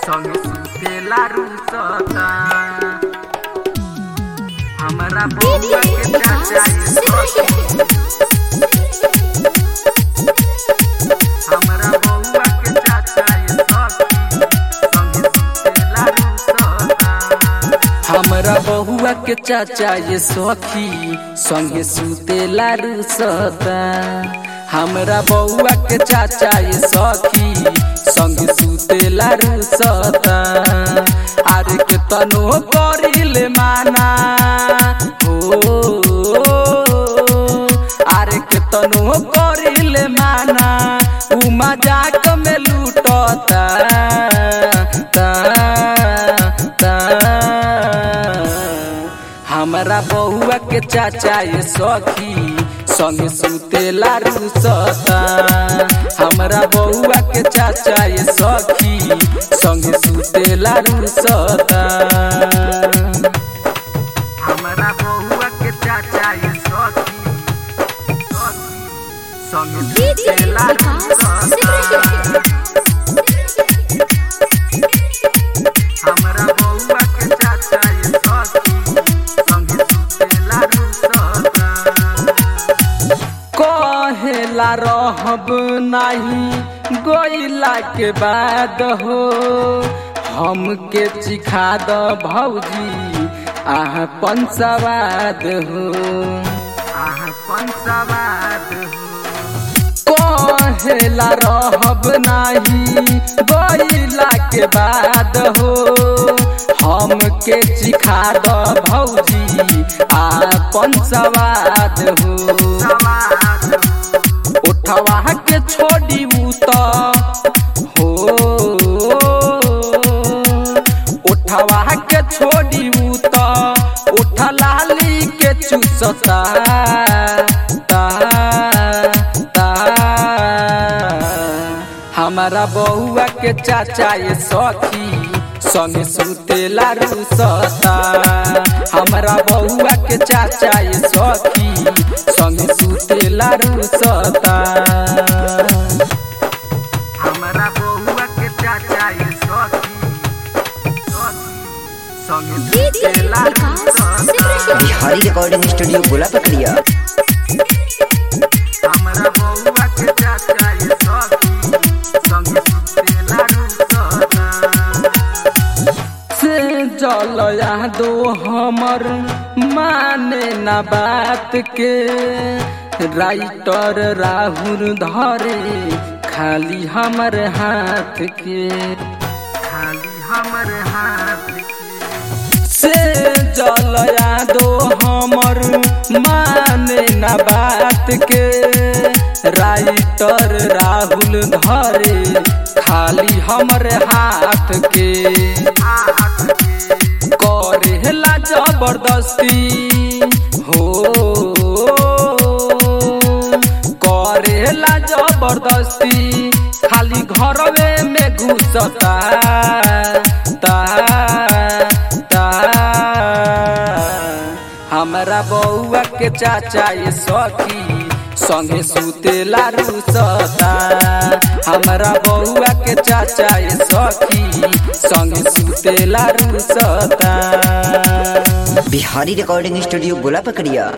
संगे सुतेला रुसता हमरा बउआ के चाचा ये सखी हमरा बउआ के चाचा ये सखी संगे सुतेला रुसता हमरा बहुआ के चाचा ये सखी संगे सुतेला रुसता हमरा बउआ के चाचा ये सखी संगे सुतेला रुसता अरे के तनो करिले माना हो अरे के तनो करिले माना उ मजाक में लूटता ता, ता। हमरा बउआ के चाचा ये सखी संगे सुतेला रुसता हमरा बउआ के चाचा ये सखी संगे सुतेला रुसता हमरा बउआ के चाचा ये सखी सखी संगे सुतेला रुसता हमरा बउआ के चाचा ये सखी संगे सुतेला रुसता कहेला रहब नाही गोइला के बाद हो हमके चिखा द भौजी आह पंसवाद हो आह पंसवाद हो कहेला रहब नाही गोइला के बाद हो हमके चिखा द भौजी आपन सवाद हो उठवा के छोड़ी उ त हो उठवा के छोड़ी उ त उठ लाली के चुसता ता, ता। हमारा बउआ के चाचा ये सखी संगे सुतेला रुसता हमरा बउआ के चाचा ये सखी संगे सुतेला रुसता हमरा बउआ के चाचा ये सखी सखी संगे सुतेला रुसता बिहारी रिकॉर्डिंग स्टूडियो गोला पकड़िया हमरा बउआ के चाचा ये सखी संगे सुतेला रुसता से जल दो हमर माने न बात के राइटर राहुल धरे खाली हमर हाथ के खाली हमर हाथ के से जल दो हमर माने न बात के राइटर राहुल धरे खाली हमर हाथ के करेला जबरदस्ती हो करेला जबरदस्ती खाली घरवे में घुसता ता, ता। हमरा बउआ के चाचा ये सखी संगे सुतेला रुसता हमरा बउआ के चाचा ये सखी संगे सुतेला रुसता बिहारी रिकॉर्डिंग स्टूडियो गोला पकड़िया